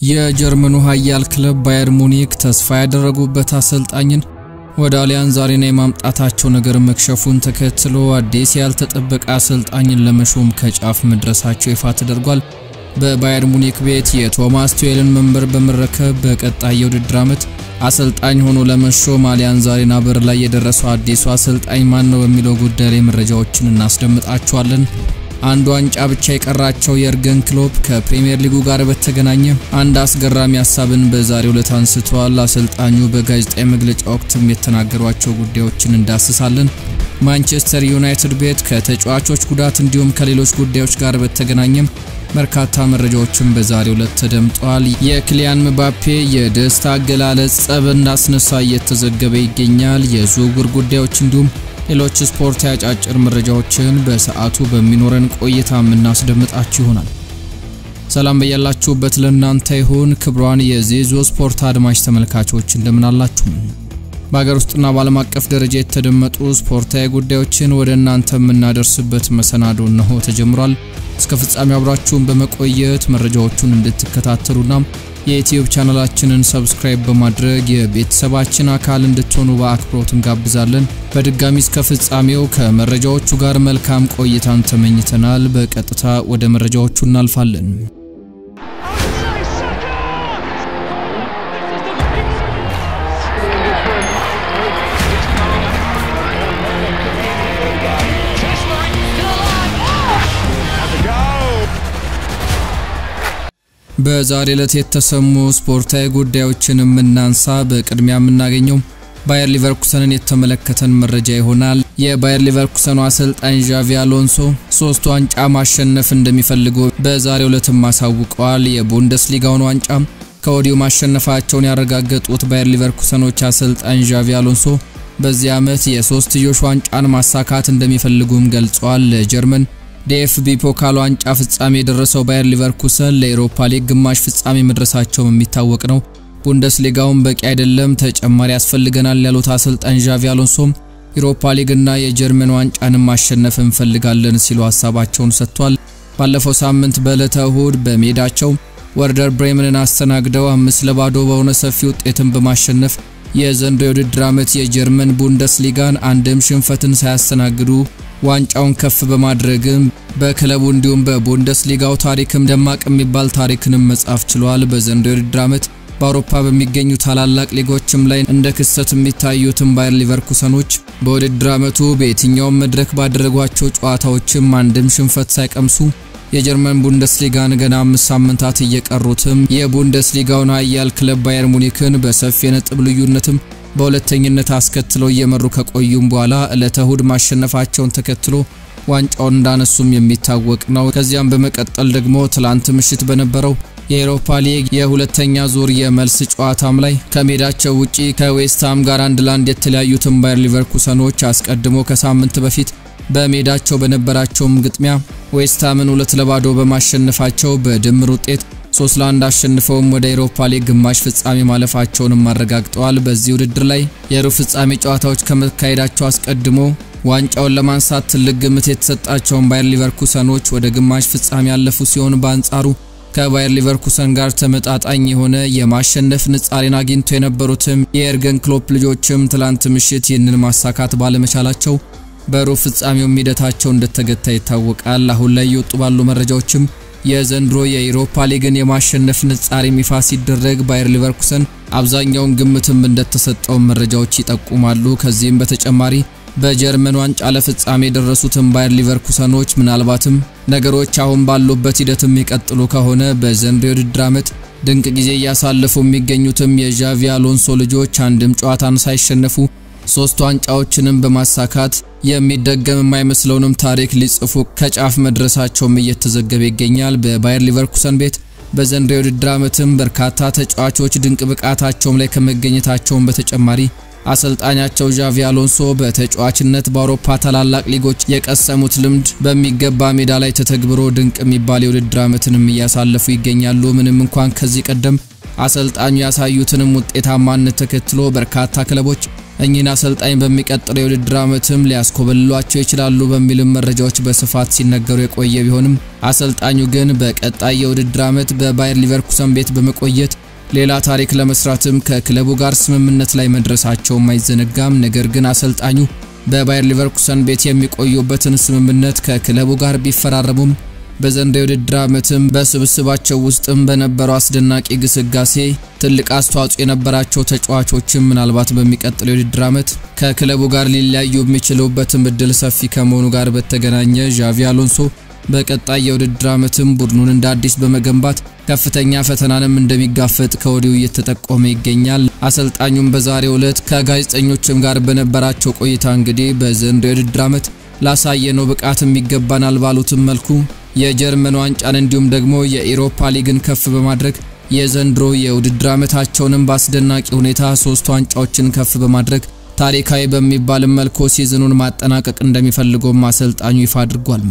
የጀርመኑ ኃያል ክለብ ባየር ሙኒክ ተስፋ ያደረጉበት አሰልጣኝን ወደ አሊያንዝ አሬና የማምጣታቸው ነገር መክሸፉን ተከትሎ አዲስ ያልተጠበቀ አሰልጣኝን ለመሾም ከጫፍ መድረሳቸው ይፋ ተደርጓል። በባየር ሙኒክ ቤት የቶማስ ቱዌልን መንበር በመረከብ በቀጣይ የውድድር ዓመት አሰልጣኝ ሆኖ ለመሾም አሊያንዝ አሬና በር ላይ የደረሰው አዲሱ አሰልጣኝ ማን ነው በሚለው ጉዳይ ላይ መረጃዎችን እናስደምጣችኋለን። አንድ ዋንጫ ብቻ የቀራቸው የእርገን ክሎፕ ከፕሪሚየር ሊጉ ጋር በተገናኘ አንድ አስገራሚ ሀሳብን በዛሬው ዕለት አንስተዋል። አሰልጣኙ በጋዜጣዊ መግለጫ ወቅትም የተናገሯቸው ጉዳዮችን እንዳስሳለን። ማንቸስተር ዩናይትድ ቤት ከተጫዋቾች ጉዳት እንዲሁም ከሌሎች ጉዳዮች ጋር በተገናኘም በርካታ መረጃዎችን በዛሬው ዕለት ተደምጠዋል። የክሊያን ምባፔ የደስታ አገላለጽ ጸብ እንዳስነሳ እየተዘገበ ይገኛል። የዝውውር ጉዳዮች እንዲሁም ሌሎች ስፖርት ያጫጭር መረጃዎችን በሰዓቱ በሚኖረን ቆይታ የምናስደምጣችሁ ይሆናል። ሰላም በያላችሁበት ለእናንተ ይሁን። ክብሯን የዜዞ ስፖርት አድማጭ ተመልካቾች እንደምናላችሁ በሀገር ውስጥና በዓለም አቀፍ ደረጃ የተደመጡ ስፖርታዊ ጉዳዮችን ወደ እናንተ የምናደርስበት መሰናዶ እነሆ ተጀምሯል። እስከ ፍጻሜው አብራችሁን በመቆየት መረጃዎቹን እንድትከታተሉና የዩትዩብ ቻናላችንን ሰብስክራይብ በማድረግ የቤተሰባችን አካል እንድትሆኑ በአክብሮት እንጋብዛለን። በድጋሚ እስከ ፍጻሜው ከመረጃዎቹ ጋር መልካም ቆይታን ተመኝተናል። በቀጥታ ወደ መረጃዎቹ እናልፋለን። በዛሬ ዕለት የተሰሙ ስፖርታዊ ጉዳዮችን የምናንሳ። በቅድሚያ የምናገኘው ባየር ሊቨርኩሰንን የተመለከተን መረጃ ይሆናል። የባየር ሊቨርኩሰኑ አሰልጣኝ ዣቪ አሎንሶ ሶስት ዋንጫ ማሸነፍ እንደሚፈልጉ በዛሬው ዕለትም አሳውቀዋል። የቡንደስሊጋውን ዋንጫ ከወዲሁ ማሸነፋቸውን ያረጋገጡት ባየር ሊቨርኩሰኖች አሰልጣኝ ዣቪ አሎንሶ በዚህ ዓመት የሶስትዮሽ ዋንጫን ማሳካት እንደሚፈልጉም ገልጸዋል። ለጀርመን ዲኤፍቢ ፖካል ዋንጫ ፍጻሜ የደረሰው ባየር ሊቨርኩሰን ለኤሮፓ ሊግ ግማሽ ፍጻሜ መድረሳቸውም የሚታወቅ ነው። ቡንደስሊጋውን በቂ አይደለም፣ ተጨማሪ ያስፈልገናል ያሉት አሰልጣኝ ዣቪ አሎንሶም ኤሮፓ ሊግና የጀርመን ዋንጫንም ማሸነፍ እንፈልጋለን ሲሉ ሀሳባቸውን ሰጥቷል። ባለፈው ሳምንት በዕለተ እሁድ በሜዳቸው ወርደር ብሬምንን አስተናግደው አምስት ለባዶ በሆነ ሰፊ ውጤትን በማሸነፍ የዘንድሮ የውድድር ዓመት የጀርመን ቡንደስሊጋን አንድም ሽንፈትን ሳያስተናግዱ ዋንጫውን ከፍ በማድረግም በክለቡ እንዲሁም በቡንደስሊጋው ታሪክም ደማቅ የሚባል ታሪክንም መጻፍ ችሏል። በዘንድሮ የውድድር ዓመት በአውሮፓ በሚገኙ ታላላቅ ሊጎችም ላይ እንደ ክስተት የሚታዩትም ባየር ሊቨርኩሰኖች በውድድር ዓመቱ በየትኛውም መድረክ ባደረጓቸው ጨዋታዎችም አንድም ሽንፈት ሳይቀምሱ የጀርመን ቡንደስሊጋን ገና አምስት ሳምንታት እየቀሩትም የቡንደስሊጋውን ኃያል ክለብ ባየር ሙኒክን በሰፊ የነጥብ ልዩነትም በሁለተኝነት አስከትለው እየመሩ ከቆዩም በኋላ ዕለተ እሁድ ማሸነፋቸውን ተከትሎ ዋንጫውን እንዳነሱም የሚታወቅ ነው። ከዚያም በመቀጠል ደግሞ ትላንት ምሽት በነበረው የኤሮፓ ሊግ የሁለተኛ ዙር የመልስ ጨዋታም ላይ ከሜዳቸው ውጪ ከዌስትሃም ጋር አንድ ለአንድ የተለያዩትን ባየር ሊቨርኩሰኖች አስቀድሞ ከሳምንት በፊት በሜዳቸው በነበራቸውም ግጥሚያ ዌስትሃምን ሁለት ለባዶ በማሸነፋቸው በድምር ውጤት ሶስት ለአንድ አሸንፈውም ወደ ኤሮፓ ሊግ ግማሽ ፍጻሜ ማለፋቸውንም አረጋግጠዋል። በዚህ ውድድር ላይ የሩብ ፍጻሜ ጨዋታዎች ከመካሄዳቸው አስቀድሞ ዋንጫውን ለማንሳት ትልቅ ግምት የተሰጣቸውን ባየር ሊቨርኩሰኖች ወደ ግማሽ ፍጻሜ ያለፉ ሲሆን በአንጻሩ ከባየር ሊቨርኩሰን ጋር ተመጣጣኝ የሆነ የማሸነፍ ንጻሬን አግኝቶ የነበሩትም የኤርገን ክሎፕ ልጆችም ትላንት ምሽት ይህንን ማሳካት ባለመቻላቸው በሩብ ፍጻሜው ሂደታቸው እንደተገታ ይታወቃል። አሁን ላይ የወጡ ባሉ መረጃዎችም የዘንድሮ የኢሮፓ ሊግን የማሸነፍ ንጻሬ ይፋ ሲደረግ ባየር ሊቨርኩሰን አብዛኛውን ግምትም እንደተሰጠው መረጃዎች ይጠቁማሉ። ከዚህም በተጨማሪ በጀርመን ዋንጫ ለፍጻሜ የደረሱትን ባየር ሊቨርኩሰኖች ምናልባትም ነገሮች አሁን ባሉበት ሂደት የሚቀጥሉ ከሆነ በዘንድሮ የውድድር ዓመት ድንቅ ጊዜ እያሳለፉ የሚገኙትም የዣቪ አሎንሶ ልጆች አንድም ጨዋታን ሳይሸነፉ ሶስት ዋንጫዎችንም በማሳካት የሚደገም የማይመስለውንም ታሪክ ሊጽፉ ከጫፍ መድረሳቸውም እየተዘገበ ይገኛል። በባየር ሊቨርኩሰን ቤት በዘንድሮ የውድድር ዓመትም በርካታ ተጫዋቾች ድንቅ ብቃታቸውም ላይ ከመገኘታቸውም በተጨማሪ አሰልጣኛቸው ዣቪ አሎንሶ በተጫዋችነት በአውሮፓ ታላላቅ ሊጎች የቀሰሙት ልምድ በሚገባ ሜዳ ላይ ተተግብሮ ድንቅ የሚባል የውድድር ዓመትንም እያሳለፉ ይገኛሉ። ምንም እንኳን ከዚህ ቀደም አሰልጣኙ ያሳዩትንም ውጤታማነት ተከትሎ በርካታ ክለቦች እኚህን አሰልጣኝ በሚቀጥለው የውድድር ዓመትም ሊያስኮበልሏቸው ይችላሉ በሚልም መረጃዎች በስፋት ሲነገሩ የቆየ ቢሆንም አሰልጣኙ ግን በቀጣይ የውድድር ዓመት በባየር ሊቨርኩሰን ቤት በመቆየት ሌላ ታሪክ ለመስራትም ከክለቡ ጋር ስምምነት ላይ መድረሳቸውም አይዘነጋም። ነገር ግን አሰልጣኙ በባየር ሊቨርኩሰን ቤት የሚቆዩበትን ስምምነት ከክለቡ ጋር ቢፈራረሙም በዘንድሮው የውድድር ዓመትም በስብስባቸው ውስጥም በነበረው አስደናቂ ግስጋሴ ትልቅ አስተዋጽኦ የነበራቸው ተጫዋቾችም ምናልባት በሚቀጥለው የውድድር ዓመት ከክለቡ ጋር ሊለያዩ የሚችሉበትም እድል ሰፊ ከመሆኑ ጋር በተገናኘ ዣቪ አሎንሶ በቀጣይ የውድድር ዓመትም ቡድኑን እንደ አዲስ በመገንባት ከፍተኛ ፈተናንም እንደሚጋፈጥ ከወዲሁ እየተጠቆመ ይገኛል። አሰልጣኙም በዛሬው ዕለት ከጋዜጠኞችም ጋር በነበራቸው ቆይታ እንግዲህ በዘንድሮው የውድድር ዓመት ላሳየነው ብቃትም ይገባናል ባሉትም መልኩ የጀርመን ዋንጫን እንዲሁም ደግሞ የኢሮፓ ሊግን ከፍ በማድረግ የዘንድሮ የውድድር ዓመታቸውንም በአስደናቂ ሁኔታ ሶስት ዋንጫዎችን ከፍ በማድረግ ታሪካዊ በሚባልም መልኩ ሲዝኑን ማጠናቀቅ እንደሚፈልገውም አሰልጣኙ ይፋ አድርጓል።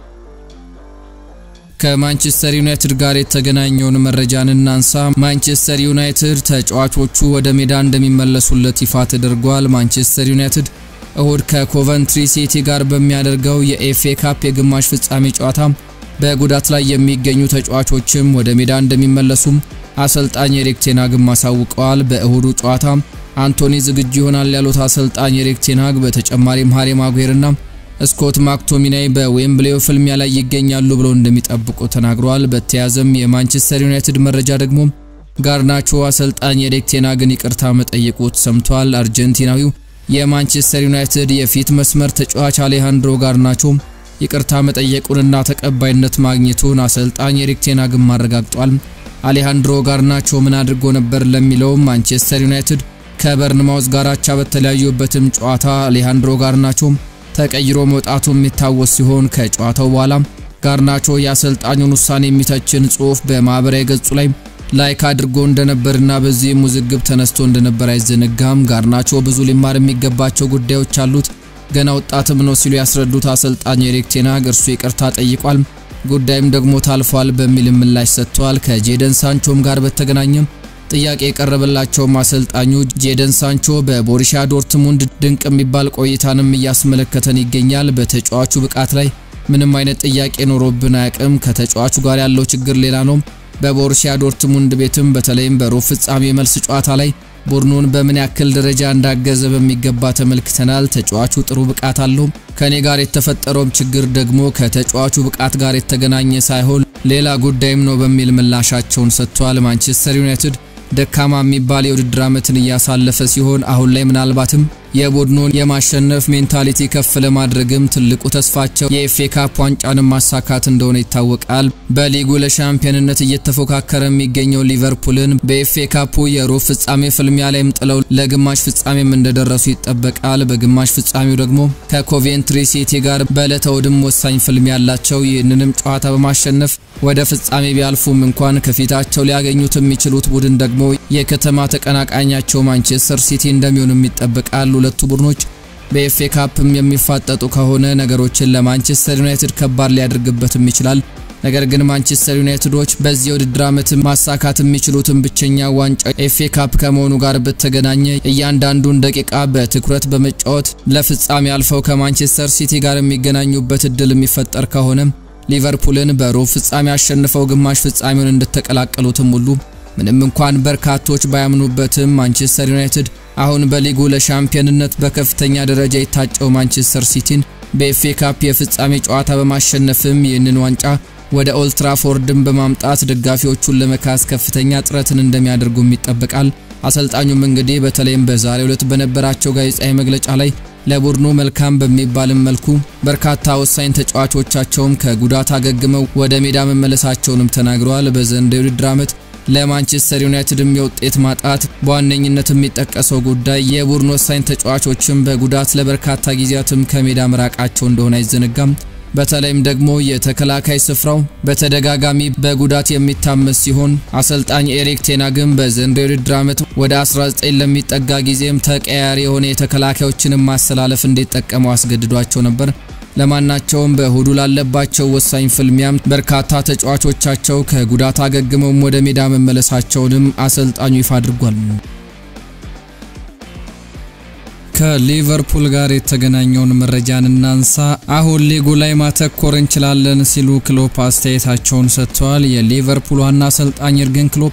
ከማንቸስተር ዩናይትድ ጋር የተገናኘውን መረጃን እናንሳ። ማንቸስተር ዩናይትድ ተጫዋቾቹ ወደ ሜዳ እንደሚመለሱለት ይፋ ተደርጓል። ማንቸስተር ዩናይትድ እሁድ ከኮቨንትሪ ሲቲ ጋር በሚያደርገው የኤፍኤ ካፕ የግማሽ ፍጻሜ ጨዋታ በጉዳት ላይ የሚገኙ ተጫዋቾችም ወደ ሜዳ እንደሚመለሱም አሰልጣኝ ኤሪክ ቴናግም አሳውቀዋል። በእሁዱ ጨዋታ አንቶኒ ዝግጁ ይሆናል ያሉት አሰልጣኝ ኤሪክ ቴናግ በተጨማሪም ሃሪ ማጉሄርና ስኮት ማክቶሚናይ በዌምብሌው ፍልሚያ ላይ ይገኛሉ ብለው እንደሚጠብቁ ተናግረዋል። በተያዘም የማንቸስተር ዩናይትድ መረጃ ደግሞ ጋርናቾ አሰልጣኝ ኤሪክ ቴናግን ይቅርታ መጠየቁ ተሰምቷል። አርጀንቲናዊው የማንቸስተር ዩናይትድ የፊት መስመር ተጫዋች አሌሃንድሮ ጋርናቾ ይቅርታ መጠየቁንና ተቀባይነት ማግኘቱን አሰልጣኝ ኤሪክ ቴናግም አረጋግጧል። አሌሃንድሮ ጋርናቾ ምን አድርጎ ነበር ለሚለው ማንቸስተር ዩናይትድ ከበርንማውዝ ጋር አቻ በተለያዩበትም ጨዋታ አሌሃንድሮ ጋርናቾ ተቀይሮ መውጣቱ የሚታወስ ሲሆን ከጨዋታው በኋላ ጋርናቾ የአሰልጣኙን ውሳኔ የሚተችን ጽሑፍ በማህበራዊ ገጹ ላይ ላይክ አድርጎ እንደነበርና በዚህም ውዝግብ ተነስቶ እንደነበር አይዘነጋም። ጋርናቾ ብዙ ሊማር የሚገባቸው ጉዳዮች አሉት፣ ገና ወጣትም ነው ሲሉ ያስረዱት አሰልጣኝ ኤሪክ ቴናግ እርሱ ይቅርታ ጠይቋል፣ ጉዳይም ደግሞ ታልፏል በሚል ምላሽ ሰጥተዋል። ከጄደን ሳንቾም ጋር በተገናኘም ጥያቄ የቀረበላቸውም አሰልጣኙ ጄደን ሳንቾ በቦሩሲያ ዶርትሙንድ ድንቅ የሚባል ቆይታንም እያስመለከተን ይገኛል። በተጫዋቹ ብቃት ላይ ምንም አይነት ጥያቄ ኖሮብን አያውቅም። ከተጫዋቹ ጋር ያለው ችግር ሌላ ነው። በቦሩሲያ ዶርትሙንድ ቤትም በተለይም በሩብ ፍጻሜ መልስ ጨዋታ ላይ ቡድኑን በምን ያክል ደረጃ እንዳገዘ በሚገባ ተመልክተናል። ተጫዋቹ ጥሩ ብቃት አለው። ከኔ ጋር የተፈጠረውም ችግር ደግሞ ከተጫዋቹ ብቃት ጋር የተገናኘ ሳይሆን ሌላ ጉዳይም ነው በሚል ምላሻቸውን ሰጥቷል። ማንቸስተር ዩናይትድ ደካማ የሚባል የውድድር ዓመትን እያሳለፈ ሲሆን አሁን ላይ ምናልባትም የቡድኑን የማሸነፍ ሜንታሊቲ ከፍ ለማድረግም ትልቁ ተስፋቸው የኤፍኤ ካፕ ዋንጫንም ማሳካት እንደሆነ ይታወቃል። በሊጉ ለሻምፒዮንነት እየተፎካከረ የሚገኘው ሊቨርፑልን በኤፍኤ ካፑ የሩብ ፍጻሜ ፍልሚያ ላይም ጥለው ለግማሽ ፍጻሜም እንደደረሱ ይጠበቃል። በግማሽ ፍጻሜው ደግሞ ከኮቬንትሪ ሲቲ ጋር በዕለተ እሁድም ወሳኝ ፍልሚያ ያላቸው ይህንንም ጨዋታ በማሸነፍ ወደ ፍጻሜ ቢያልፉም እንኳን ከፊታቸው ሊያገኙት የሚችሉት ቡድን ደግሞ የከተማ ተቀናቃኛቸው ማንቸስተር ሲቲ እንደሚሆንም ይጠበቃል። ሁለቱ ቡድኖች በኤፍኤ ካፕም የሚፋጠጡ ከሆነ ነገሮችን ለማንቸስተር ዩናይትድ ከባድ ሊያደርግበትም ይችላል። ነገር ግን ማንቸስተር ዩናይትዶች በዚህ የውድድር ዓመት ማሳካት የሚችሉትን ብቸኛ ዋንጫ ኤፍኤ ካፕ ከመሆኑ ጋር በተገናኘ እያንዳንዱን ደቂቃ በትኩረት በመጫወት ለፍጻሜ አልፈው ከማንቸስተር ሲቲ ጋር የሚገናኙበት እድል የሚፈጠር ከሆነ ሊቨርፑልን በሩብ ፍጻሜ አሸንፈው ግማሽ ፍጻሜውን እንደተቀላቀሉትም ሁሉ ምንም እንኳን በርካቶች ባያምኑበትም ማንቸስተር ዩናይትድ አሁን በሊጉ ለሻምፒዮንነት በከፍተኛ ደረጃ የታጨው ማንቸስተር ሲቲን በኤፍኤ ካፕ የፍጻሜ ጨዋታ በማሸነፍም ይህንን ዋንጫ ወደ ኦልትራፎርድን በማምጣት ደጋፊዎቹን ለመካስ ከፍተኛ ጥረትን እንደሚያደርጉም ይጠበቃል። አሰልጣኙም እንግዲህ በተለይም በዛሬው ዕለት በነበራቸው ጋዜጣዊ መግለጫ ላይ ለቡድኑ መልካም በሚባልም መልኩ በርካታ ወሳኝ ተጫዋቾቻቸውም ከጉዳት አገግመው ወደ ሜዳ መመለሳቸውንም ተናግረዋል። በዘንድሮው የውድድር ዓመት ለማንቸስተር ዩናይትድም የውጤት ማጣት በዋነኝነት የሚጠቀሰው ጉዳይ የቡድን ወሳኝ ተጫዋቾችም በጉዳት ለበርካታ ጊዜያትም ከሜዳ መራቃቸው እንደሆነ አይዘነጋም። በተለይም ደግሞ የተከላካይ ስፍራው በተደጋጋሚ በጉዳት የሚታመስ ሲሆን አሰልጣኝ ኤሪክ ቴናግም በዘንድሮው የውድድር ዓመት ወደ 19 ለሚጠጋ ጊዜም ተቀያሪ የሆነ የተከላካዮችንም ማሰላለፍ እንዲጠቀሙ አስገድዷቸው ነበር። ለማናቸውም በእሁዱ ላለባቸው ወሳኝ ፍልሚያም በርካታ ተጫዋቾቻቸው ከጉዳት አገግመውም ወደ ሜዳ መመለሳቸውንም አሰልጣኙ ይፋ አድርጓል። ከሊቨርፑል ጋር የተገናኘውን መረጃን እናንሳ። አሁን ሊጉ ላይ ማተኮር እንችላለን ሲሉ ክሎፕ አስተያየታቸውን ሰጥተዋል። የሊቨርፑል ዋና አሰልጣኝ የርገን ክሎፕ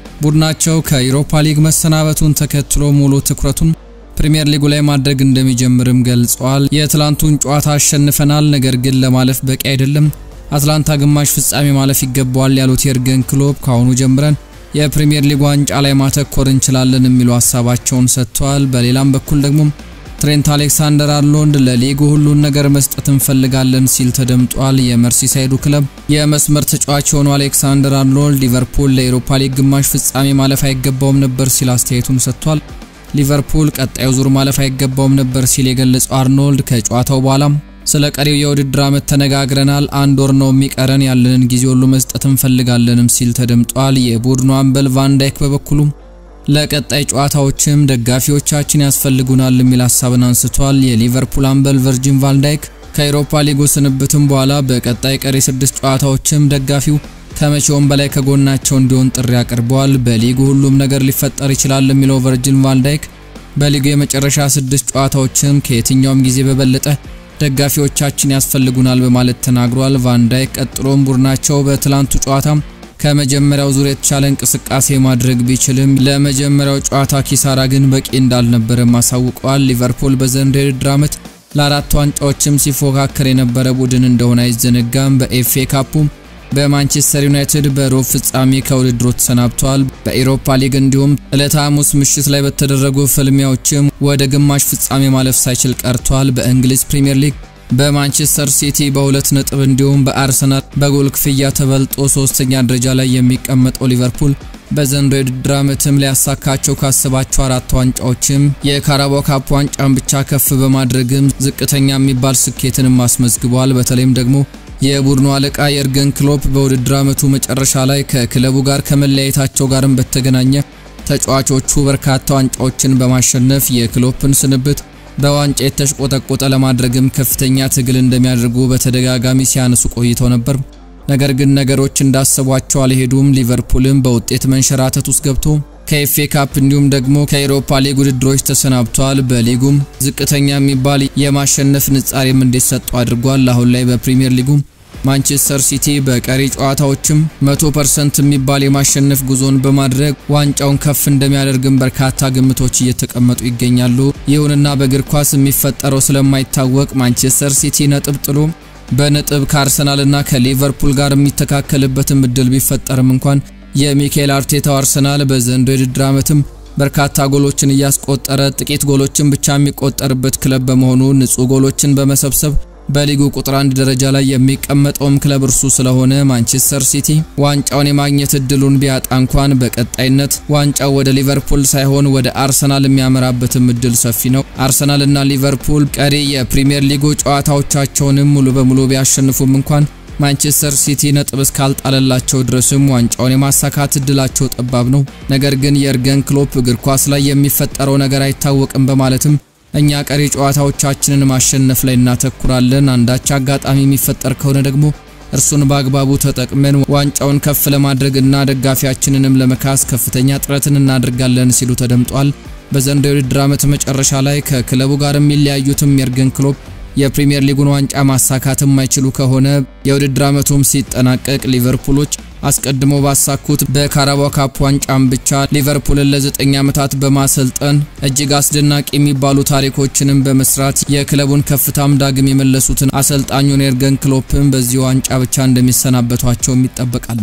ቡድናቸው ከዩሮፓ ሊግ መሰናበቱን ተከትሎ ሙሉ ትኩረቱን ፕሪሚየር ሊጉ ላይ ማድረግ እንደሚጀምርም ገልጸዋል። የትላንቱን ጨዋታ አሸንፈናል፣ ነገር ግን ለማለፍ በቂ አይደለም። አትላንታ ግማሽ ፍጻሜ ማለፍ ይገባዋል ያሉት የርገን ክሎፕ ከአሁኑ ጀምረን የፕሪሚየር ሊግ ዋንጫ ላይ ማተኮር እንችላለን የሚሉ ሀሳባቸውን ሰጥተዋል። በሌላም በኩል ደግሞ ትሬንት አሌክሳንደር አርኖልድ ለሊጉ ሁሉን ነገር መስጠት እንፈልጋለን ሲል ተደምጧል። የመርሲሳይዱ ክለብ የመስመር ተጫዋች የሆነው አሌክሳንደር አርኖልድ ሊቨርፑል ለኤሮፓ ሊግ ግማሽ ፍጻሜ ማለፍ አይገባውም ነበር ሲል አስተያየቱን ሰጥቷል። ሊቨርፑል ቀጣዩ ዙር ማለፍ አይገባውም ነበር ሲል የገለጸው አርኖልድ ከጨዋታው በኋላም ስለ ቀሪው የውድድር ዓመት ተነጋግረናል። አንድ ወር ነው የሚቀረን፣ ያለንን ጊዜ ሁሉ መስጠት እንፈልጋለንም ሲል ተደምጧል። የቡድኑ አምበል ቫንዳይክ በበኩሉ ለቀጣይ ጨዋታዎችም ደጋፊዎቻችን ያስፈልጉናል የሚል ሀሳብን አንስቷል። የሊቨርፑል አምበል ቨርጂን ቫንዳይክ ከአውሮፓ ሊጉ ስንብትም በኋላ በቀጣይ ቀሪ ስድስት ጨዋታዎችም ደጋፊው ከመቼውም በላይ ከጎናቸው እንዲሆን ጥሪ አቅርበዋል። በሊጉ ሁሉም ነገር ሊፈጠር ይችላል የሚለው ቨርጂን ቫንዳይክ በሊጉ የመጨረሻ ስድስት ጨዋታዎችም ከየትኛውም ጊዜ በበለጠ ደጋፊዎቻችን ያስፈልጉናል በማለት ተናግሯል። ቫንዳይክ ቀጥሎም ቡድናቸው በትላንቱ ጨዋታ ከመጀመሪያው ዙር የተሻለ እንቅስቃሴ ማድረግ ቢችልም ለመጀመሪያው ጨዋታ ኪሳራ ግን በቂ እንዳልነበረም አሳውቀዋል። ሊቨርፑል በዘንድሮው የውድድር ዓመት ለአራት ዋንጫዎችም ሲፎካከር የነበረ ቡድን እንደሆነ አይዘነጋም። በኤፍኤ ካፑም በማንቸስተር ዩናይትድ በሩብ ፍጻሜ ከውድድሩ ተሰናብቷል። በኢሮፓ ሊግ እንዲሁም ዕለተ ሐሙስ ምሽት ላይ በተደረጉ ፍልሚያዎችም ወደ ግማሽ ፍጻሜ ማለፍ ሳይችል ቀርቷል። በእንግሊዝ ፕሪምየር ሊግ በማንቸስተር ሲቲ በሁለት ነጥብ እንዲሁም በአርሰናል በጎል ክፍያ ተበልጦ ሶስተኛ ደረጃ ላይ የሚቀመጠው ሊቨርፑል በዘንድሮው የውድድር ዓመትም ሊያሳካቸው ካሰባቸው አራት ዋንጫዎችም የካራባው ካፕ ዋንጫን ብቻ ከፍ በማድረግም ዝቅተኛ የሚባል ስኬትንም አስመዝግቧል። በተለይም ደግሞ የቡድኑ አለቃ የርገን ክሎፕ በውድድር ዓመቱ መጨረሻ ላይ ከክለቡ ጋር ከመለያየታቸው ጋርም በተገናኘ ተጫዋቾቹ በርካታ ዋንጫዎችን በማሸነፍ የክሎፕን ስንብት በዋንጫ የተሽቆጠቆጠ ለማድረግም ከፍተኛ ትግል እንደሚያደርጉ በተደጋጋሚ ሲያነሱ ቆይተው ነበር። ነገር ግን ነገሮች እንዳሰቧቸው አልሄዱም። ሊቨርፑልም በውጤት መንሸራተት ውስጥ ገብቶ ከኤፍኤ ካፕ እንዲሁም ደግሞ ከኤሮፓ ሊግ ውድድሮች ተሰናብቷል። በሊጉም ዝቅተኛ የሚባል የማሸነፍ ንጻሬም እንዲሰጡ አድርጓል። አሁን ላይ በፕሪሚየር ሊጉም ማንቸስተር ሲቲ በቀሪ ጨዋታዎችም 100% የሚባል የማሸነፍ ጉዞን በማድረግ ዋንጫውን ከፍ እንደሚያደርግም በርካታ ግምቶች እየተቀመጡ ይገኛሉ። ይሁንና በእግር ኳስ የሚፈጠረው ስለማይታወቅ ማንቸስተር ሲቲ ነጥብ ጥሎ በነጥብ ከአርሰናልና ከሊቨርፑል ጋር የሚተካከልበትም እድል ቢፈጠርም እንኳን የሚካኤል አርቴታው አርሰናል በዘንድሮው የውድድር ዓመትም በርካታ ጎሎችን እያስቆጠረ ጥቂት ጎሎችን ብቻ የሚቆጠርበት ክለብ በመሆኑ ንጹህ ጎሎችን በመሰብሰብ በሊጉ ቁጥር አንድ ደረጃ ላይ የሚቀመጠውም ክለብ እርሱ ስለሆነ ማንቸስተር ሲቲ ዋንጫውን የማግኘት እድሉን ቢያጣ እንኳን በቀጣይነት ዋንጫው ወደ ሊቨርፑል ሳይሆን ወደ አርሰናል የሚያመራበትም እድል ሰፊ ነው። አርሰናል እና ሊቨርፑል ቀሪ የፕሪሚየር ሊጉ ጨዋታዎቻቸውንም ሙሉ በሙሉ ቢያሸንፉም እንኳን ማንቸስተር ሲቲ ነጥብ እስካልጣለላቸው ድረስም ዋንጫውን የማሳካት እድላቸው ጠባብ ነው። ነገር ግን የርገን ክሎፕ እግር ኳስ ላይ የሚፈጠረው ነገር አይታወቅም በማለትም እኛ ቀሪ ጨዋታዎቻችንን ማሸነፍ ላይ እናተኩራለን። አንዳች አጋጣሚ የሚፈጠር ከሆነ ደግሞ እርሱን በአግባቡ ተጠቅመን ዋንጫውን ከፍ ለማድረግ እና ደጋፊያችንንም ለመካስ ከፍተኛ ጥረትን እናደርጋለን ሲሉ ተደምጧል። በዘንድሮው የውድድር ዓመት መጨረሻ ላይ ከክለቡ ጋር የሚለያዩትም የርገን ክሎፕ የፕሪሚየር ሊጉን ዋንጫ ማሳካት የማይችሉ ከሆነ የውድድር ዓመቱም ሲጠናቀቅ ሊቨርፑሎች አስቀድሞ ባሳኩት በካራባው ካፕ ዋንጫም ብቻ ሊቨርፑልን ለዘጠኝ ዓመታት በማሰልጠን እጅግ አስደናቂ የሚባሉ ታሪኮችንም በመስራት የክለቡን ከፍታም ዳግም የመለሱትን አሰልጣኙን የርገን ክሎፕን በዚህ ዋንጫ ብቻ እንደሚሰናበቷቸውም ይጠበቃል።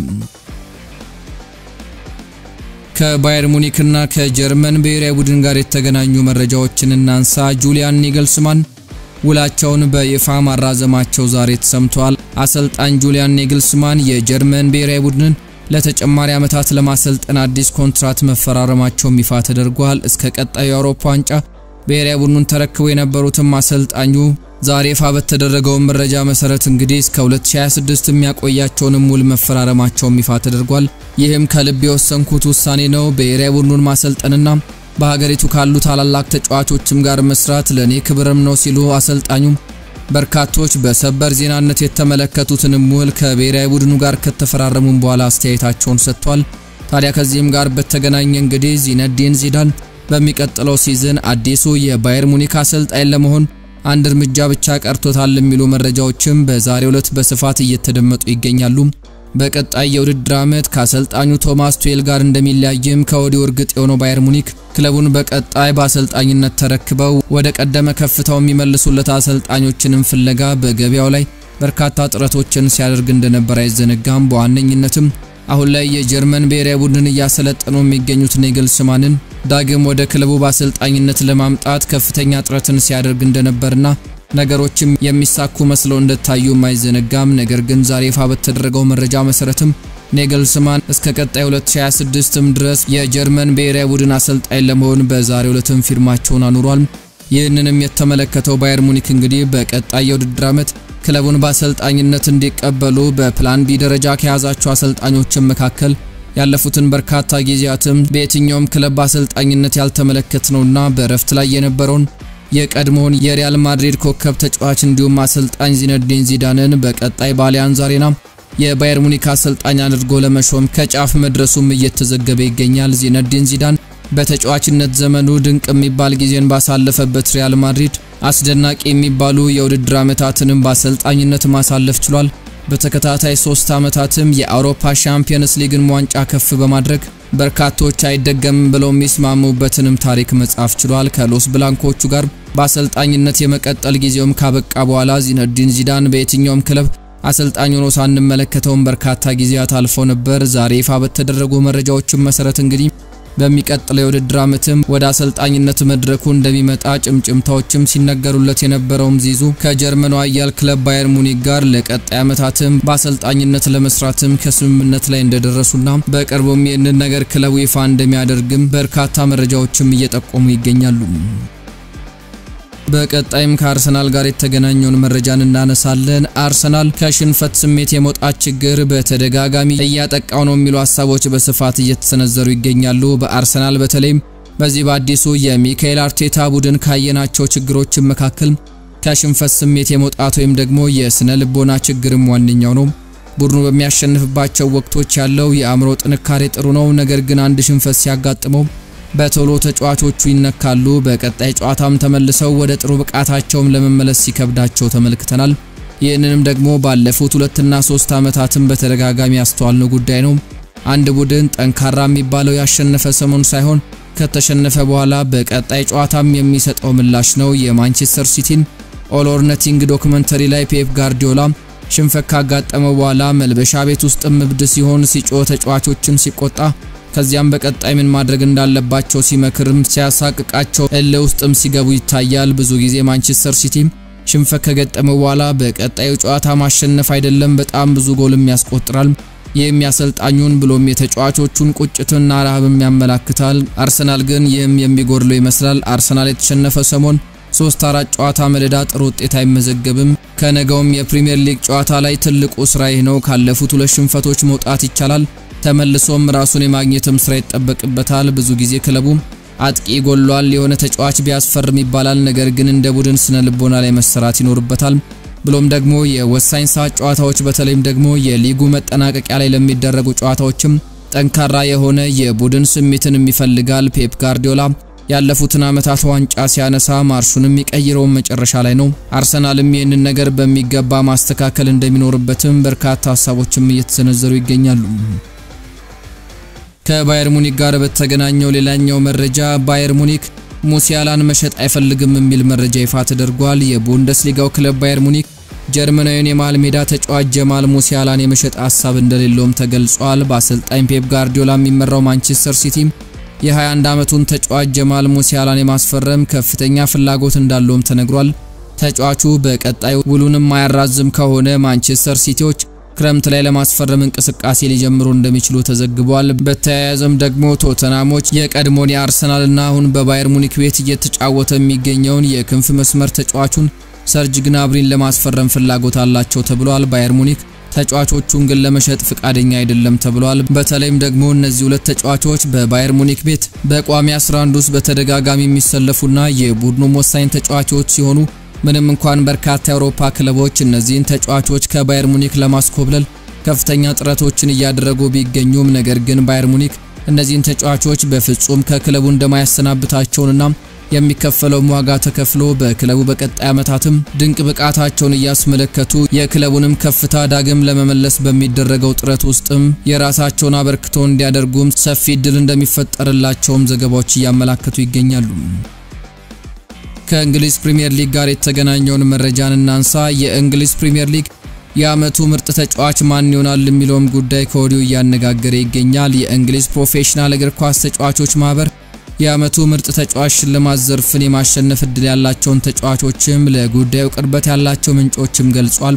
ከባየር ሙኒክና ከጀርመን ብሔራዊ ቡድን ጋር የተገናኙ መረጃዎችን እናንሳ። ጁሊያን ኒግልስማን ውላቸውን በይፋ ማራዘማቸው ዛሬ ተሰምቷል። አሰልጣኝ ጁሊያን ኔግልስማን የጀርመን ብሔራዊ ቡድንን ለተጨማሪ ዓመታት ለማሰልጠን አዲስ ኮንትራት መፈራረማቸውም ይፋ ተደርጓል። እስከ ቀጣዩ የአውሮፓ ዋንጫ ብሔራዊ ቡድኑን ተረክበው የነበሩትም አሰልጣኙ ዛሬ ይፋ በተደረገው መረጃ መሰረት እንግዲህ እስከ 2026 የሚያቆያቸውንም ውል መፈራረማቸውም ይፋ ተደርጓል። ይህም ከልብ የወሰንኩት ውሳኔ ነው። ብሔራዊ ቡድኑን ማሰልጠንና በሀገሪቱ ካሉ ታላላቅ ተጫዋቾችም ጋር መስራት ለኔ ክብርም ነው ሲሉ አሰልጣኙም በርካቶች በሰበር ዜናነት የተመለከቱትንም ውል ከብሔራዊ ቡድኑ ጋር ከተፈራረሙም በኋላ አስተያየታቸውን ሰጥቷል። ታዲያ ከዚህም ጋር በተገናኘ እንግዲህ ዚነዲን ዚዳን በሚቀጥለው ሲዝን አዲሱ የባየር ሙኒክ አሰልጣኝ ለመሆን አንድ እርምጃ ብቻ ቀርቶታል የሚሉ መረጃዎችም በዛሬው ዕለት በስፋት እየተደመጡ ይገኛሉ። በቀጣይ የውድድር ዓመት ከአሰልጣኙ ቶማስ ቱዌል ጋር እንደሚለያይም ከወዲሁ እርግጥ የሆነው ባየር ሙኒክ ክለቡን በቀጣይ በአሰልጣኝነት ተረክበው ወደ ቀደመ ከፍታው የሚመልሱለት አሰልጣኞችንም ፍለጋ በገበያው ላይ በርካታ ጥረቶችን ሲያደርግ እንደነበር አይዘነጋም። በዋነኝነትም አሁን ላይ የጀርመን ብሔራዊ ቡድን እያሰለጠኑ የሚገኙት ኔግልስማንን ዳግም ወደ ክለቡ በአሰልጣኝነት ለማምጣት ከፍተኛ ጥረትን ሲያደርግ እንደነበርና ነገሮችም የሚሳኩ መስለው እንደታዩም አይዘነጋም። ነገር ግን ዛሬ ይፋ በተደረገው መረጃ መሰረትም ኔግልስማን እስከ ቀጣይ 2026ም ድረስ የጀርመን ብሔራዊ ቡድን አሰልጣኝ ለመሆን በዛሬው ዕለትም ፊርማቸውን አኑሯል። ይህንንም የተመለከተው ባየር ሙኒክ እንግዲህ በቀጣይ የውድድር ዓመት ክለቡን በአሰልጣኝነት እንዲቀበሉ በፕላን ቢ ደረጃ ከያዛቸው አሰልጣኞችን መካከል ያለፉትን በርካታ ጊዜያትም በየትኛውም ክለብ በአሰልጣኝነት ያልተመለከትነውና በእረፍት ላይ የነበረውን የቀድሞውን የሪያል ማድሪድ ኮከብ ተጫዋች እንዲሁም አሰልጣኝ ዚነዲን ዚዳንን በቀጣይ በአሊያንዝ አሬና የባየር ሙኒክ አሰልጣኝ አድርጎ ለመሾም ከጫፍ መድረሱም እየተዘገበ ይገኛል። ዚነዲን ዚዳን በተጫዋችነት ዘመኑ ድንቅ የሚባል ጊዜን ባሳለፈበት ሪያል ማድሪድ አስደናቂ የሚባሉ የውድድር ዓመታትንም በአሰልጣኝነት ማሳለፍ ችሏል። በተከታታይ ሶስት ዓመታትም የአውሮፓ ሻምፒየንስ ሊግን ዋንጫ ከፍ በማድረግ በርካቶች አይደገምም ብለው የሚስማሙበትንም ታሪክ መጻፍ ችሏል። ከሎስ ብላንኮቹ ጋር በአሰልጣኝነት የመቀጠል ጊዜውም ካበቃ በኋላ ዚነዲን ዚዳን በየትኛውም ክለብ አሰልጣኝ ሆኖ ሳንመለከተውም በርካታ ጊዜያት አልፈው ነበር። ዛሬ ይፋ በተደረጉ መረጃዎችም መሰረት እንግዲህ በሚቀጥለው የውድድር ዓመትም ወደ አሰልጣኝነት መድረኩ እንደሚመጣ ጭምጭምታዎችም ሲነገሩለት የነበረውም ዚዙ ከጀርመኑ አያል ክለብ ባየር ሙኒክ ጋር ለቀጣይ ዓመታትም በአሰልጣኝነት ለመስራትም ከስምምነት ላይ እንደደረሱና በቅርቡም ይህንን ነገር ክለቡ ይፋ እንደሚያደርግም በርካታ መረጃዎችም እየጠቆሙ ይገኛሉ። በቀጣይም ከአርሰናል ጋር የተገናኘውን መረጃን እናነሳለን። አርሰናል ከሽንፈት ስሜት የመውጣት ችግር በተደጋጋሚ እያጠቃው ነው የሚሉ ሀሳቦች በስፋት እየተሰነዘሩ ይገኛሉ። በአርሰናል በተለይም በዚህ በአዲሱ የሚካኤል አርቴታ ቡድን ካየናቸው ችግሮችን መካከል ከሽንፈት ስሜት የመውጣት ወይም ደግሞ የስነ ልቦና ችግርም ዋነኛው ነው። ቡድኑ በሚያሸንፍባቸው ወቅቶች ያለው የአእምሮ ጥንካሬ ጥሩ ነው። ነገር ግን አንድ ሽንፈት ሲያጋጥመው በቶሎ ተጫዋቾቹ ይነካሉ። በቀጣይ ጨዋታም ተመልሰው ወደ ጥሩ ብቃታቸውም ለመመለስ ሲከብዳቸው ተመልክተናል። ይህንንም ደግሞ ባለፉት ሁለትና ሶስት ዓመታትም በተደጋጋሚ ያስተዋልነው ጉዳይ ነው። አንድ ቡድን ጠንካራ የሚባለው ያሸነፈ ሰሞን ሳይሆን ከተሸነፈ በኋላ በቀጣይ ጨዋታም የሚሰጠው ምላሽ ነው። የማንቸስተር ሲቲን ኦል ኦር ነቲንግ ዶክመንተሪ ላይ ፔፕ ጋርዲዮላ ሽንፈት ካጋጠመው በኋላ መልበሻ ቤት ውስጥም እብድ ሲሆን ሲጮህ፣ ተጫዋቾችን ሲቆጣ ከዚያም በቀጣይ ምን ማድረግ እንዳለባቸው ሲመክርም ሲያሳቅቃቸው እልህ ውስጥም ሲገቡ ይታያል። ብዙ ጊዜ ማንቸስተር ሲቲ ሽንፈት ከገጠመው በኋላ በቀጣዩ ጨዋታ ማሸነፍ አይደለም በጣም ብዙ ጎልም ያስቆጥራል። ይህም ያሰልጣኙን ብሎም የተጫዋቾቹን ቁጭትና ረሃብም ያመላክታል። አርሰናል ግን ይህም የሚጎድለው ይመስላል። አርሰናል የተሸነፈ ሰሞን ሶስት አራት ጨዋታ መደዳ ጥሩ ውጤት አይመዘገብም። ከነገውም የፕሪሚየር ሊግ ጨዋታ ላይ ትልቁ ስራ ይህ ነው። ካለፉት ሁለት ሽንፈቶች መውጣት ይቻላል። ተመልሶም ራሱን የማግኘትም ስራ ይጠበቅበታል። ብዙ ጊዜ ክለቡ አጥቂ ጎሏል፣ የሆነ ተጫዋች ቢያስፈርም ይባላል። ነገር ግን እንደ ቡድን ስነ ልቦና ላይ መሰራት ይኖርበታል። ብሎም ደግሞ የወሳኝ ሰዓት ጨዋታዎች በተለይም ደግሞ የሊጉ መጠናቀቂያ ላይ ለሚደረጉ ጨዋታዎችም ጠንካራ የሆነ የቡድን ስሜትን ይፈልጋል። ፔፕ ጋርዲዮላ ያለፉትን ዓመታት ዋንጫ ሲያነሳ ማርሹን የሚቀይረውን መጨረሻ ላይ ነው። አርሰናልም ይህንን ነገር በሚገባ ማስተካከል እንደሚኖርበትም በርካታ ሀሳቦችም እየተሰነዘሩ ይገኛሉ። ከባየር ሙኒክ ጋር በተገናኘው ሌላኛው መረጃ ባየር ሙኒክ ሙሲያላን መሸጥ አይፈልግም የሚል መረጃ ይፋ ተደርጓል። የቡንደስሊጋው ክለብ ባየር ሙኒክ ጀርመናዊውን የመሃል ሜዳ ተጫዋች ጀማል ሙሲያላን የመሸጥ ሀሳብ እንደሌለውም ተገልጿል። በአሰልጣኝ ፔፕ ጋርዲዮላ የሚመራው ማንቸስተር ሲቲ የ21 ዓመቱን ተጫዋች ጀማል ሙሲያላን የማስፈረም ከፍተኛ ፍላጎት እንዳለውም ተነግሯል። ተጫዋቹ በቀጣይ ውሉንም ማያራዝም ከሆነ ማንቸስተር ሲቲዎች ክረምት ላይ ለማስፈረም እንቅስቃሴ ሊጀምሩ እንደሚችሉ ተዘግቧል። በተያያዘም ደግሞ ቶተናሞች የቀድሞውን የአርሰናልና አሁን በባየር ሙኒክ ቤት እየተጫወተ የሚገኘውን የክንፍ መስመር ተጫዋቹን ሰርጅ ግናብሪን ለማስፈረም ፍላጎት አላቸው ተብሏል። ባየር ሙኒክ ተጫዋቾቹን ግን ለመሸጥ ፍቃደኛ አይደለም ተብሏል። በተለይም ደግሞ እነዚህ ሁለት ተጫዋቾች በባየር ሙኒክ ቤት በቋሚ 11 ውስጥ በተደጋጋሚ የሚሰለፉና የቡድኑም ወሳኝ ተጫዋቾች ሲሆኑ ምንም እንኳን በርካታ የአውሮፓ ክለቦች እነዚህን ተጫዋቾች ከባየር ሙኒክ ለማስኮብለል ከፍተኛ ጥረቶችን እያደረጉ ቢገኙም ነገር ግን ባየር ሙኒክ እነዚህን ተጫዋቾች በፍጹም ከክለቡ እንደማያሰናብታቸውንና የሚከፈለው ዋጋ ተከፍሎ በክለቡ በቀጣይ ዓመታትም ድንቅ ብቃታቸውን እያስመለከቱ የክለቡንም ከፍታ ዳግም ለመመለስ በሚደረገው ጥረት ውስጥም የራሳቸውን አበርክቶ እንዲያደርጉም ሰፊ እድል እንደሚፈጠርላቸውም ዘገባዎች እያመላከቱ ይገኛሉ። ከእንግሊዝ ፕሪምየር ሊግ ጋር የተገናኘውን መረጃን እናንሳ። የእንግሊዝ ፕሪምየር ሊግ የዓመቱ ምርጥ ተጫዋች ማን ይሆናል የሚለውም ጉዳይ ከወዲሁ እያነጋገረ ይገኛል። የእንግሊዝ ፕሮፌሽናል እግር ኳስ ተጫዋቾች ማህበር የዓመቱ ምርጥ ተጫዋች ሽልማት ዘርፍን የማሸነፍ እድል ያላቸውን ተጫዋቾችም ለጉዳዩ ቅርበት ያላቸው ምንጮችም ገልጿል።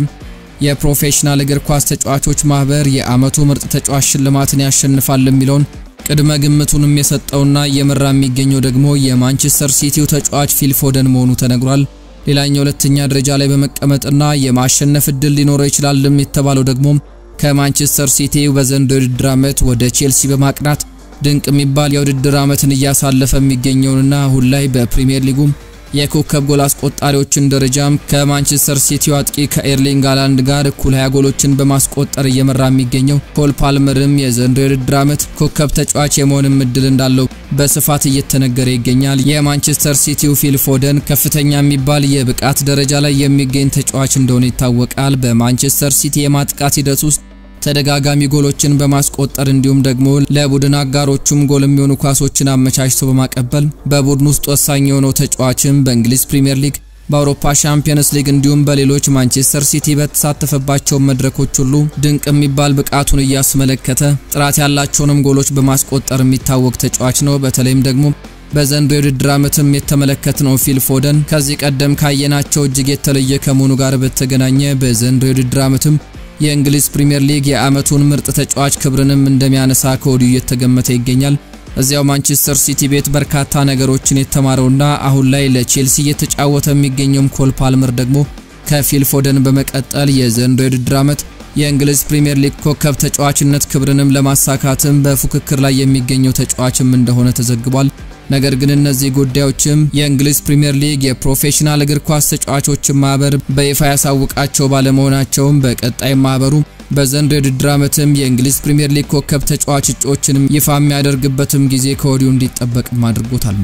የፕሮፌሽናል እግር ኳስ ተጫዋቾች ማህበር የዓመቱ ምርጥ ተጫዋች ሽልማትን ያሸንፋል የሚለውን ቅድመ ግምቱንም የሰጠውና እየመራ የሚገኘው ደግሞ የማንቸስተር ሲቲው ተጫዋች ፊል ፎደን መሆኑ ተነግሯል። ሌላኛው ሁለተኛ ደረጃ ላይ በመቀመጥና የማሸነፍ እድል ሊኖረው ይችላል የተባለው ደግሞ ከማንቸስተር ሲቲ በዘንድሮው የውድድር ዓመት ወደ ቼልሲ በማቅናት ድንቅ የሚባል የውድድር ዓመትን እያሳለፈ የሚገኘውንና አሁን ላይ በፕሪሚየር ሊጉም የኮከብ ጎል አስቆጣሪዎችን ደረጃም ከማንቸስተር ሲቲው አጥቂ ከኤርሊንግ ሃላንድ ጋር እኩል 20 ጎሎችን በማስቆጠር እየመራ የሚገኘው ኮል ፓልመርም የዘንድሮው የውድድር ዓመት ኮከብ ተጫዋች የመሆንም እድል እንዳለው በስፋት እየተነገረ ይገኛል። የማንቸስተር ሲቲው ፊል ፎደን ከፍተኛ የሚባል የብቃት ደረጃ ላይ የሚገኝ ተጫዋች እንደሆነ ይታወቃል። በማንቸስተር ሲቲ የማጥቃት ሂደት ውስጥ ተደጋጋሚ ጎሎችን በማስቆጠር እንዲሁም ደግሞ ለቡድን አጋሮቹም ጎል የሚሆኑ ኳሶችን አመቻችቶ በማቀበል በቡድን ውስጥ ወሳኝ የሆነው ተጫዋችም በእንግሊዝ ፕሪምየር ሊግ፣ በአውሮፓ ሻምፒየንስ ሊግ እንዲሁም በሌሎች ማንቸስተር ሲቲ በተሳተፈባቸው መድረኮች ሁሉ ድንቅ የሚባል ብቃቱን እያስመለከተ ጥራት ያላቸውንም ጎሎች በማስቆጠር የሚታወቅ ተጫዋች ነው። በተለይም ደግሞ በዘንድሮው የውድድር ዓመትም የተመለከትነው ፊል ፎደን ከዚህ ቀደም ካየናቸው እጅግ የተለየ ከመሆኑ ጋር በተገናኘ በዘንድሮው የውድድር ዓመትም የእንግሊዝ ፕሪምየር ሊግ የዓመቱን ምርጥ ተጫዋች ክብርንም እንደሚያነሳ ከወዲሁ እየተገመተ ይገኛል። እዚያው ማንቸስተር ሲቲ ቤት በርካታ ነገሮችን የተማረውና አሁን ላይ ለቼልሲ እየተጫወተ የሚገኘውም ኮል ፓልመር ደግሞ ከፊል ፎደን በመቀጠል የዘንድሮው የውድድር ዓመት የእንግሊዝ ፕሪምየር ሊግ ኮከብ ተጫዋችነት ክብርንም ለማሳካትም በፉክክር ላይ የሚገኘው ተጫዋችም እንደሆነ ተዘግቧል። ነገር ግን እነዚህ ጉዳዮችም የእንግሊዝ ፕሪምየር ሊግ የፕሮፌሽናል እግር ኳስ ተጫዋቾችን ማህበር በይፋ ያሳውቃቸው ባለመሆናቸውም በቀጣይ ማህበሩ በዘንድሮው የውድድር ዓመትም የእንግሊዝ ፕሪምየር ሊግ ኮከብ ተጫዋች እጩዎችንም ይፋ የሚያደርግበትም ጊዜ ከወዲሁ እንዲጠበቅም አድርጎታል።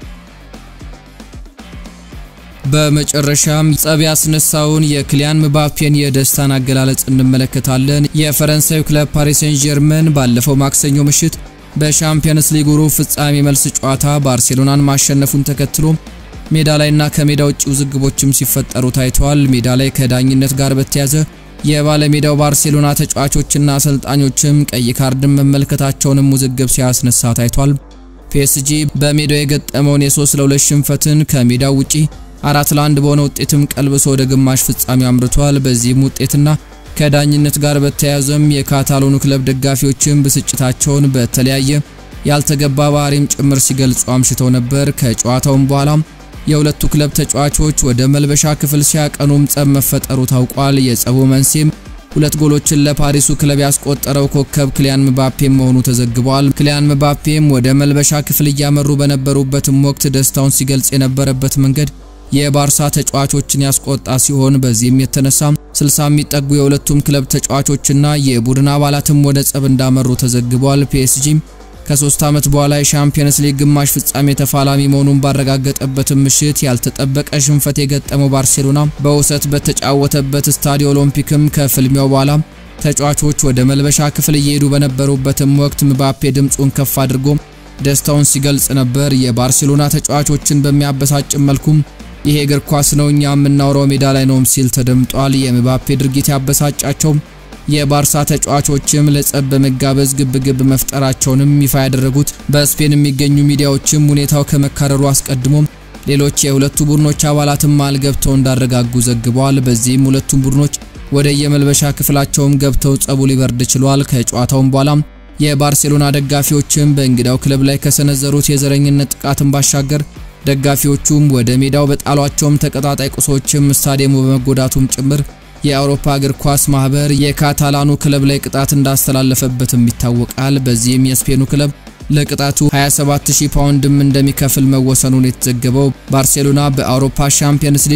በመጨረሻም ጸብ ያስነሳውን የክሊያን ምባፔን የደስታን አገላለጽ እንመለከታለን። የፈረንሳዩ ክለብ ፓሪስ ሴን ጀርመን ባለፈው ማክሰኞ ምሽት በሻምፒየንስ ሊግ ሩብ ፍጻሜ መልስ ጨዋታ ባርሴሎናን ማሸነፉን ተከትሎ ሜዳ ላይና ከሜዳ ውጭ ውዝግቦችም ሲፈጠሩ ታይተዋል። ሜዳ ላይ ከዳኝነት ጋር በተያዘ የባለሜዳው ባርሴሎና ተጫዋቾችና አሰልጣኞችም ቀይ ካርድን መመልከታቸውንም ውዝግብ ሲያስነሳ ታይቷል። ፒኤስጂ በሜዳው የገጠመውን የ3 ለ2 ሽንፈትን ከሜዳው ውጪ አራት ለአንድ በሆነ ውጤትም ቀልብሶ ወደ ግማሽ ፍጻሜው አምርቷል። በዚህም ውጤትና ከዳኝነት ጋር በተያያዘም የካታሎኑ ክለብ ደጋፊዎችም ብስጭታቸውን በተለያየ ያልተገባ ባህሪም ጭምር ሲገልጹ አምሽተው ነበር። ከጨዋታውም በኋላም የሁለቱ ክለብ ተጫዋቾች ወደ መልበሻ ክፍል ሲያቀኑም ጸብ መፈጠሩ ታውቋል። የጸቡ መንስኤም ሁለት ጎሎችን ለፓሪሱ ክለብ ያስቆጠረው ኮከብ ክሊያን ምባፔ መሆኑ ተዘግቧል። ክሊያን ምባፔም ወደ መልበሻ ክፍል እያመሩ በነበሩበትም ወቅት ደስታውን ሲገልጽ የነበረበት መንገድ የባርሳ ተጫዋቾችን ያስቆጣ ሲሆን በዚህም የተነሳ 60 የሚጠጉ የሁለቱም ክለብ ተጫዋቾችና የቡድን አባላትም ወደ ጸብ እንዳመሩ ተዘግቧል። ፒኤስጂም ከሶስት ዓመት በኋላ የሻምፒየንስ ሊግ ግማሽ ፍጻሜ ተፋላሚ መሆኑን ባረጋገጠበትም ምሽት ያልተጠበቀ ሽንፈት የገጠመው ባርሴሎና በውሰት በተጫወተበት ስታዲዮ ኦሎምፒክም ከፍልሚያው በኋላ ተጫዋቾች ወደ መልበሻ ክፍል እየሄዱ በነበሩበትም ወቅት ምባፔ ድምፁን ከፍ አድርጎ ደስታውን ሲገልጽ ነበር። የባርሴሎና ተጫዋቾችን በሚያበሳጭም መልኩም ይሄ እግር ኳስ ነው፣ እኛ የምናወራው ሜዳ ላይ ነውም ሲል ተደምጧል። የምባፔ ድርጊት ያበሳጫቸው የባርሳ ተጫዋቾችም ለጸብ በመጋበዝ ግብግብ መፍጠራቸውንም ይፋ ያደረጉት በስፔን የሚገኙ ሚዲያዎችም ሁኔታው ከመካረሩ አስቀድሞ ሌሎች የሁለቱ ቡድኖች አባላትም መሃል ገብተው እንዳረጋጉ ዘግበዋል። በዚህም ሁለቱም ቡድኖች ወደ የመልበሻ ክፍላቸውም ገብተው ጸቡ ሊበርድ ችሏል። ከጨዋታውም በኋላም የባርሴሎና ደጋፊዎችም በእንግዳው ክለብ ላይ ከሰነዘሩት የዘረኝነት ጥቃትን ባሻገር ደጋፊዎቹም ወደ ሜዳው በጣሏቸውም ተቀጣጣይ ቁሶችም ስታዲየሙ በመጎዳቱም ጭምር የአውሮፓ እግር ኳስ ማህበር የካታላኑ ክለብ ላይ ቅጣት እንዳስተላለፈበትም ይታወቃል። በዚህም የስፔኑ ክለብ ለቅጣቱ 27000 ፓውንድም እንደሚከፍል መወሰኑን የተዘገበው ባርሴሎና በአውሮፓ ሻምፒየንስ ሊግ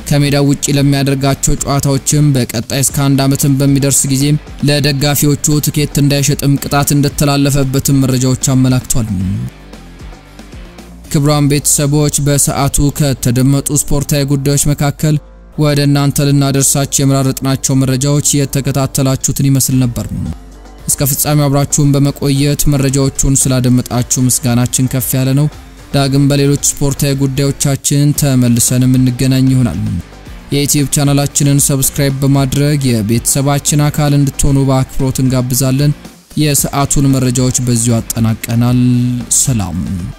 ከሜዳው ውጪ ለሚያደርጋቸው ጨዋታዎችም በቀጣይ እስከ አንድ ዓመትን በሚደርስ ጊዜም ለደጋፊዎቹ ትኬት እንዳይሸጥም ቅጣት እንደተላለፈበትም መረጃዎች አመላክቷል። ክቡራን ቤተሰቦች በሰዓቱ ከተደመጡ ስፖርታዊ ጉዳዮች መካከል ወደ እናንተ ልናደርሳችሁ የመራረጥናቸው መረጃዎች የተከታተላችሁትን ይመስል ነበር። እስከ ፍጻሜው አብራችሁን በመቆየት መረጃዎቹን ስላደመጣችሁ ምስጋናችን ከፍ ያለ ነው። ዳግም በሌሎች ስፖርታዊ ጉዳዮቻችን ተመልሰን የምንገናኝ ይሆናል። የዩቲዩብ ቻናላችንን ሰብስክራይብ በማድረግ የቤተሰባችን አካል እንድትሆኑ በአክብሮት እንጋብዛለን። የሰዓቱን መረጃዎች በዚሁ አጠናቀናል። ሰላም